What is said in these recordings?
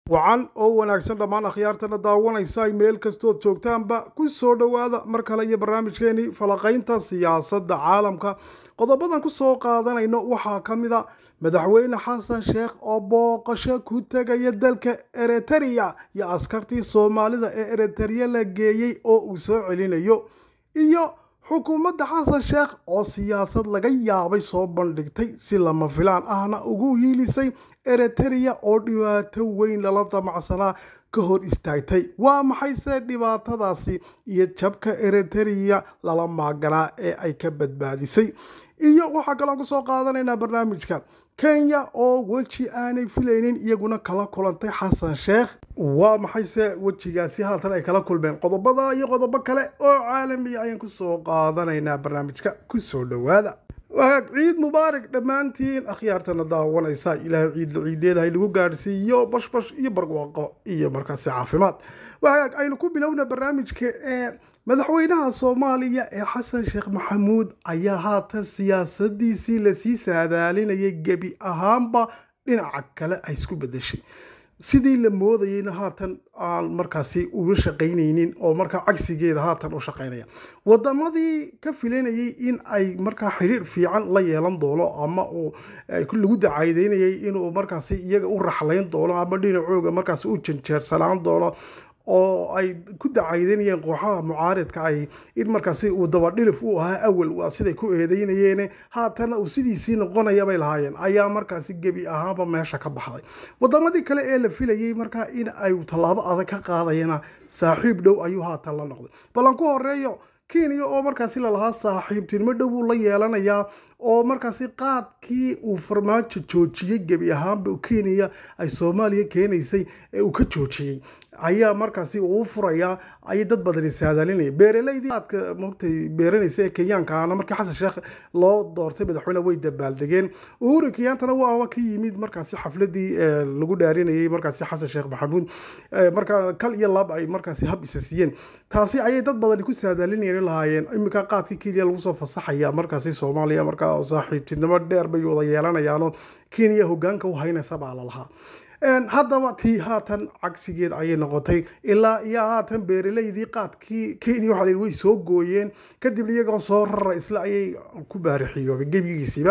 wacan oo wanaagsan dhammaan akhyaartana daawanaysa meel kastood joogtaanba ku soo dhowaada mar kale iyo barnaamijkeenii falaqaynta siyaasadda caalamka qodobadan ku soo qaadanayno waxaa ka mid a madaxweyne xasan sheekh oo booqasho ku tegaya dalka eritereya iyo askartii soomaalida ee eritereya la geeyey oo uu soo celinayo iyo xukuumadda xasan sheekh oo siyaasad laga yaabay soo bandhigtay si lama filaan ahna ugu hiilisay eritereya oo dhibaato weyn lala damacsanaa ka hor istaagtay waa maxayse dhibaatadaasi iyo jabka eritereya lala maaganaa ee ay ka badbaadisay iyo waxaa kaloo kusoo qaadanaynaa barnaamijka kenya oo weji aanay filaynin iyaguna kala kulantay xasan sheekh waa maxayse wejigaasi haatan ay kala kulmeen qodobada iyo qodobo kale oo caalamiya ayaan kusoo qaadanaynaa barnaamijka kusoo dhowaada waag ciid mubaarak dhammaantiin akhyaartana daawanaysa ilaahay ciidla ciideeda haynagu gaadhsiiyo bashbash iyo barwaaqo iyo markaasi caafimaad waag aynu ku bilowna barnaamijka ee madaxweynaha soomaaliya ee xasan sheekh maxamuud ayaa haatan siyaasadiisii lasii saadaalinayay gebi ahaanba dhinaca kale ay isku bedeshay sidii la moodayeyna haatan aan markaasi uga shaqaynaynin oo markaa cagsigeeda haatan u shaqaynaya wadamadii ka filanayay in ay markaa xidhiir fiican la yeelan doono ama uu lagu dacaydeynayay inuu markaasi iyaga u raxlayn doono ama dhinacooga markaasi u janjeersanaan doono oo ay ku dacaydanayeen kooxaha mucaaridka ay in markaasi uu dabadhilif u ahaa awal waa siday ku eedeynayeen haatana uu sidiisii noqonaya bay lahaayeen ayaa markaasi gebi ahaanba meesha ka baxday wadamadii kale ee la filayay markaa in ay tallaabo adag ka qaadayana saaxiib dhow ayuu haatan la noqday ballan ku horeeyo kenya oo markaasi lalahaa saaxiibtinimo dhow uu la yeelanayaa oo markaasi qaadkii uu farmaajo joojiyey gebi ahaanba kenya ay soomaaliya keenaysay ee uu ka joojiyey ayaa markaasi uu furayaa ayay dad badani saadaalinaya beeraleydii qaadka mogtay beeranaysa ee kenyaankaana markii xasan sheekh loo doortay madaxweyne way dabaaldegeen uhuru kenyaantana waaba ka yimid markaasi xafladii lagu dhaarinayay markaasi xasan sheekh maxamuud markaa kal iyo lab ay markaasi hab isa siiyeen taasi ayay dad badani ku saadaalinayeen lahaayeen iminka qaadkii kenya lagu soo fasaxaya markaasi soomaaliya markaa saaxiibtinimo dheer bay wada yeelanayaanoo kenya hogaanka u haynaysa baa lalahaa haddaba tii haatan cagsigeed ayay noqotay ilaa iyo haatan beeraleydii qaadkii kenya waxa la way soo gooyeen kadib iyagoo soo rara isla ayay ku baarixiyoobay gebigiisiiba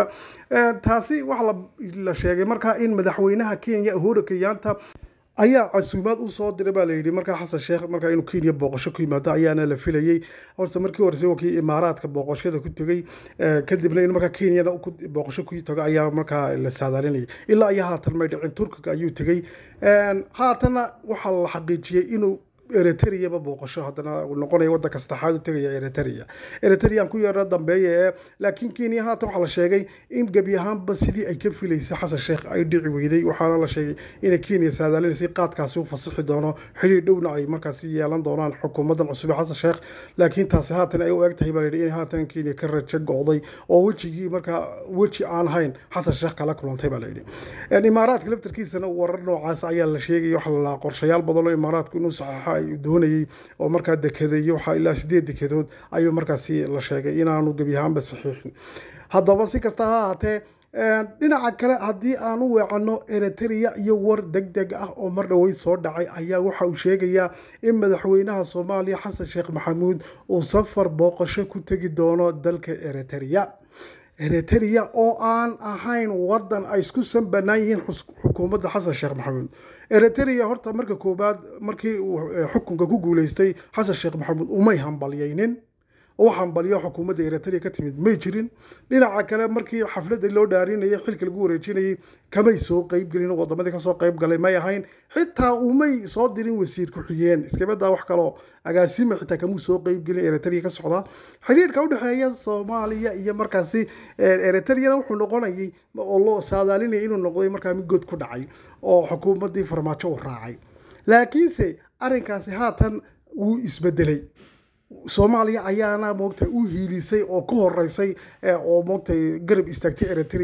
taasi waxa la sheegay markaa in madaxweynaha kenya uhuru kenyaanta ayaa casuumaad usoo diray baa layidhi markaa xasan sheekh markaa inuu kenya booqasho ku yimaado ayaana la filayey horta markii horese wakii imaaraadka booqashada ku tegey kadibna in markaa kenyana booqasho ku tago ayaa markaa la saadaalinayay ilaa iyo haatan may dhicin turkiga ayuu tegey haatanna waxaa la xaqiijiyey inuu eritereyaba booqasho haddana noqonaya wadanka saddexaad u tegaya eritereya eritereyan ku yeero dambeeya ee laakiin kenya haatan waxaa la sheegay in gebi ahaanba sidii ay ka filaysay xasan sheekh ay dhici weyday waxaana la sheegay inay kenya saadaalinaysay qaadkaasi u fasixi doono xidhiir dhowna ay markaasi yeelan doonaan xukuumadan cusub ee xasan sheekh laakiin taasi haatan ay u eg tahay baa la yidhi in haatan kenya ka rajo go'day oo wejigii markaa weji aan hayn xasan sheekh kala kulantay baa la yidhi imaaraadka laftarkiisana warar noocaas ayaa la sheegay waxa la lahaa qorshayaal badan oo imaaraadku inuu saxaxa ay doonayay oo markaa dekeday waxaa ilaa sideed dekedood ayuu markaasi la sheegay inaanu gebi ahaanba saxiixin haddaba si kasta ha ahaatee dhinaca kale haddii aan u weecanno eritereya iyo war deg deg ah oo mar dhoweyd soo dhacay ayaa waxa uu sheegayaa in madaxweynaha soomaaliya xasan sheekh maxamuud uu safar booqasho ku tegi doono dalka eritereya eritereya oo aan ahayn wadan ay isku sanbanaan yihiin xukuumadda xasan sheekh maxamuud eritereya horta marka koowaad markii uu xukunka ku guuleystay xasan sheekh maxamuud umay hambalyaynin oo hambaliyo xukuumadda eritereya ka timid may jirin dhinaca kale markii xafladda loo dhaarinayay xilka lagu wareejinayay kamay soo qeybgelin wadamadii kasoo qeyb galay may ahayn xitaa umay soo dirin wasiir ku-xigeen iskabadaa wax kaloo agaasima xitaa kamuu soo qeybgelin eritereya ka socdaa xidhiirka udhexeeya soomaaliya iyo markaasi eritereyana wuxuu noqonayay oo loo saadaalinaya inuu noqday markaa mid god ku dhacay oo xukuumaddii farmaajo u raacay laakiinse arrinkaasi haatan wuu isbedelay soomaaliya ayaana moogtay u hiilisay oo ka horeysay oo moogtay garab istaagtay eritereya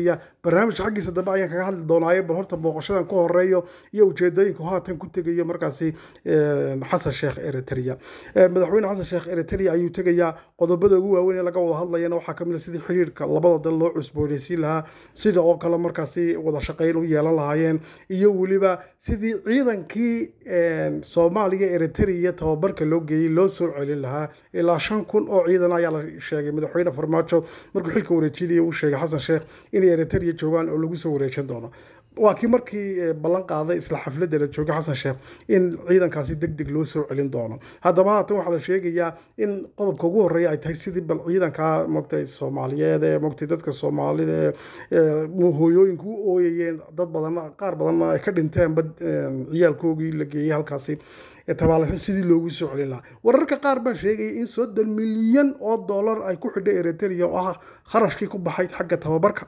barnaamijka xaggiisa dambe ayaan kaga hadli doonaaye bal horta booqashadan ku horeeyo iyo ujeedooyinka haatan ku tegayo markaasi xasan sheekh eritrea madaxweyne xasan sheekh eritrea ayuu tegayaa qodobada ugu waaweyn ee laga wada hadlayana waxaa kamid a sidii xiriirka labada dal loo cusbooneysiin lahaa sida oo kale markaasi wada shaqeyn u yeelan lahaayeen iyo weliba sidii ciidankii soomaaliya eritrea tababarka loo geeyey loo soo celin lahaa ilaa shan kun oo ciidan ayaa la sheegay madaxweyne farmaajo markuu xilka wareejinaya uu sheegay xasan sheekh inay eritrea joogaan oo lagu soo wareejin doono waa kii markii ballan qaaday isla xafladda la joogay xasan sheekh in ciidankaasi deg deg loo soo celin doono haddaba haatan waxaa la sheegayaa in qodobka ugu horreeya ay tahay sidii bal ciidanka mogtay soomaaliyeed ee mogtay dadka soomaalida ee hooyooyinku u ooyayeen dad badan qaar badanna ay ka dhinteenba ciyaalkoogii la geeyey halkaasi tabaalaysan sidii loogu soo celin lahaa wararka qaar baa sheegaya in soddon milyan oo dollar ay ku xidhay eritrea oo ah kharashkii ku baxay xagga tababarka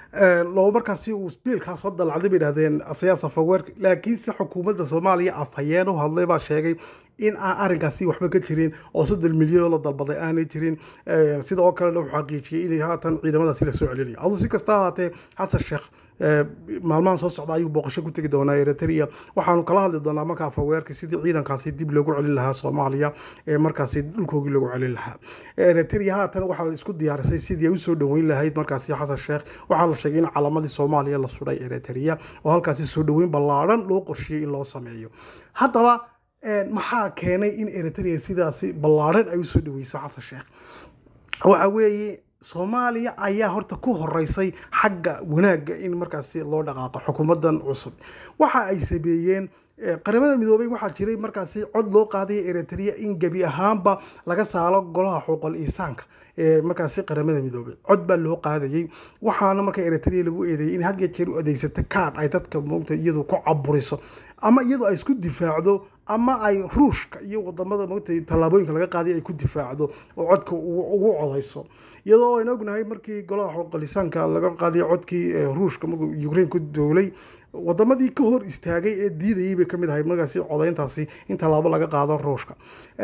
loo markaasi uu biilkaas soo dalacday bay idhahdeen siyaasa faweerka laakiinse xukuumadda soomaaliya afhayeen u hadlay baa sheegay in aan arrinkaasi waxba ka jirin oo soddon milyan oo la dalbaday aanay jirin sida oo kalena uu xaqiijiyey inay haatan ciidamadaasi lasoo celinayo aduu si kasta ahaatee xasan sheekh maalmahan soo socda ayuu booqasho ku tegi doonaa eritrea waxaanu kala hadli doonaa markaa faweerka sidii ciidankaasi dib loogu celin lahaa soomaaliya ee markaasi dhulkoogii loogu celin lahaa eritrea haatan waxaa la isku diyaarisay sidii ay usoo dhoweyn lahayd markaasi xasan sheekh waxaa la sheegay in calamadii soomaaliya la sudhay eritrea oo halkaasi soo dhoweyn ballaadhan loo qorsheeyey in loo sameeyo haddaba maxaa keenay in eritrea sidaasi ballaadhan ay usoo dhoweyso xasan sheekh waxa weeye soomaaliya ayaa horta ku horeysay xagga wanaagga in markaasi loo dhaqaaqo xukuumadan cusub waxa ay sameeyeen qaramada midoobay waxaa jiray markaasi cod loo qaadaya eritrea in gebi ahaanba laga saaro golaha xuquuqal insaanka ee markaasi qaramada midoobay cod baa loo qaadayay waxaana marka eritrea lagu eedeeyay in had ya jeer u adeegsata kaadh ay dadka moogta iyadu ku caburiso ama iyadu ay isku difaacdo ama ay ruushka iyo wadamada moogta tallaabooyinka laga qaaday ay ku difaacdo oo codka ugu codayso iyadoo aynu ognahay markii golaha xuquuqalisaanka laga qaadiyo codkii ruushka markuu ukraine ku doolay wadamadii ka hor istaagay ee diidayay bay kamid ahay markaasi codayntaasi in tallaabo laga qaado ruushka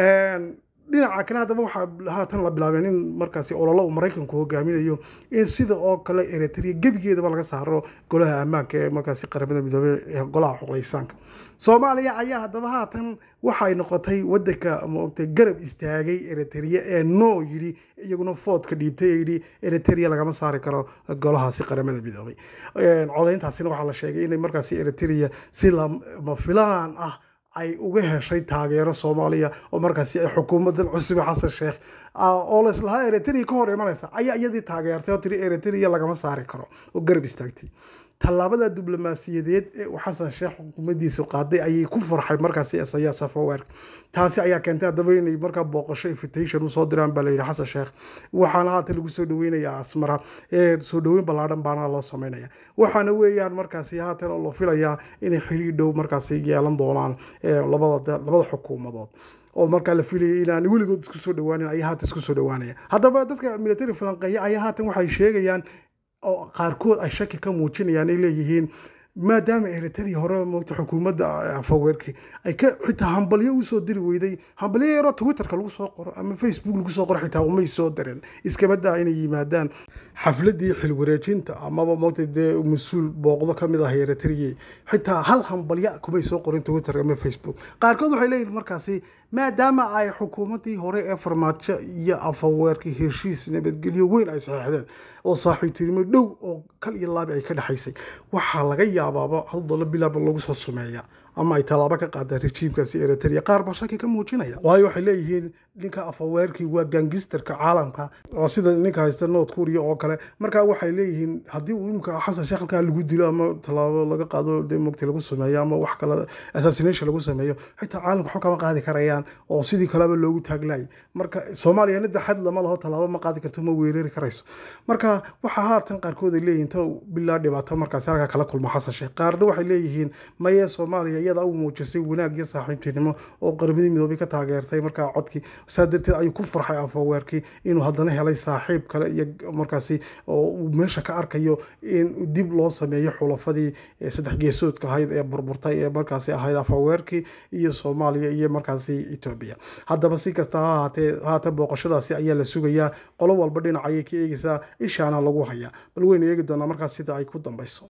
dhinaca kale haddaba waxaa haatan la bilaabeen in markaasi ololo uu maraykanku hogaaminayo in sida oo kale eritrea gebigeedaba laga saaro golaha ammaanka ee markaasi qaramada midoobey ee golaha xuquuqlisaanka soomaaliya ayaa haddaba haatan waxay noqotay wadanka moogtay garab istaagay eritrea ee no yidhi iyaguna foodka dhiibtay ee yidhi eritrea lagama saari karo golahaasi qaramada midoobay codayntaasina waxaa la sheegay inay markaasi eritrea si lama filaan ah ay uga heshay taageero soomaaliya oo markaasi ay xukuumadan cusube xasan sheekh oo laislahaa eritrea ka hor imanaysa ayaa iyadii taageertay oo tiri eritrea lagama saari karo oo garab istaagtay tallaabada diblomaasiyadeed ee uu xasan sheekh xukuumaddiisu qaaday ayay ku farxay markaasi isayaa safaweerk taasi ayaa keentay haddaba inay markaa booqasho invitation usoo diraan baa layidhi xasan sheekh waxaana haatan lagu soo dhaweynayaa asmara ee soo dhaweyn ballaadhan baana loo sameynaya waxaana weeyaan markaasi haatan oo la filayaa inay xiriir dhow markaasi yeelan doonaan labada labada xukuumadood oo markaa la filayay inaan weligood isku soo dhawaanin ayaa haatan isku soo dhawaanaya haddaba dadka military falanqeeya ayaa haatan waxay sheegayaan oo qaarkood ay shaki ka muujinayaan ay leeyihiin maadaama eritrea hore moogta xukuumadda faweerki ay ka xitaa hambalyo usoo diri weyday hambalyo yaroo twitterka lagu soo qoro ama facebook lagu soo qoro xitaa umay soo dareen iskabadaa inay yimaadaan xafladii xilwareejinta amaba moogta dee mas-uul booqdo kamid ah eritrea xitaa hal hambalya kumay soo qorin twitter ama facebook qaarkood waxay leeyihin markaasi maadaama ay xukuumaddii hore ee farmaajo iyo afaweerki heshiis nabadgelyo weyn ay saxeexdeen oo saaxiibtinimo dhow oo kal iyo laabi ay ka dhexaysay waxaa laga yaabaaba hal dolo bilaaba lagu soo sumeeya ama ay tallaabo ka qaadaan rejiimkaasi eritrea qaar baa shaki ka muujinaya waayo waxay leeyihiin ninka afaweerkii waa gangisterka caalamka oo sida ninka haysta north korea oo kale markaa waxay leeyihiin haddii uu imika xasan sheekh halkaa lagu dilo ama tallaabo laga qaado dee mogti lagu sameeyo ama wax kale assassination lagu sameeyo xitaa caalamka waxba kama qaadi karayaan oo sidii kaleba loogu taaglayay marka soomaaliya nida xad lama laho tallaabo ma qaadi karto ma weerari karayso marka waxaa haatan qaarkood ay leeyihiin ta bilaa dhibaato markaasi halkaa kala kulma xasan sheekh qaarna waxay leeyihiin maye soomaaliya iyada u muujisay wanaag iyo saaxiibtinimo oo qaramadii midoobay ka taageertay markaa codkii saa darteed ayuu ku farxay afaweerkii inuu haddana helay saaxiib kale iyo markaasi oo uu meesha ka arkayo in dib loo sameeyo xulafadii saddex geesoodka ahayd ee burburtay ee markaasi ahayd afaweerkii iyo soomaaliya iyo markaasi etoobiya haddaba si kasta ha ahaatee haatan booqashadaasi ayaa la sugayaa qolo walba dhinac ayay ka eegaysaa ishaana lagu hayaa bal weynu eegi doonaa markaas sida ay ku dambayso